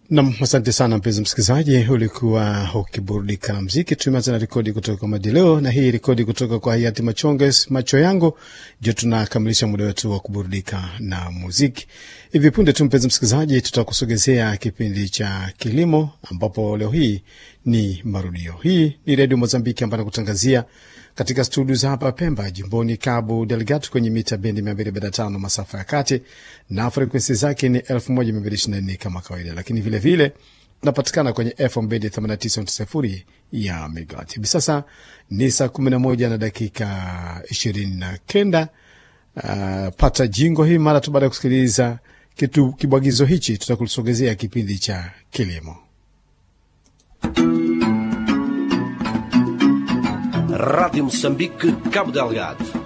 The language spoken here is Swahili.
Nam, asante sana mpenzi msikilizaji, ulikuwa ukiburudika na mziki. Tumeanza na rekodi kutoka kwa Madileo na hii rekodi kutoka kwa hayati Machonges, macho yangu. Ndio tunakamilisha muda wetu wa kuburudika na muziki. Hivi punde tu, mpenzi msikilizaji, tutakusogezea kipindi cha kilimo, ambapo leo hii ni marudio. Hii ni Redio Mozambiki ambayo nakutangazia katika studio za hapa Pemba, jimboni Cabo Delgado, kwenye mita bendi 245 masafa ya kati na frekwensi zake ni 1224 kama kawaida, lakini vilevile tunapatikana kwenye FM bendi 89.0 ya megawatt. Hivi sasa ni saa 11 na dakika 29. Uh, pata jingo hii mara tu baada ya kusikiliza kitu kibwagizo hichi, tutakusogezea kipindi cha kilimo. Rádio Moçambique, Cabo Delgado.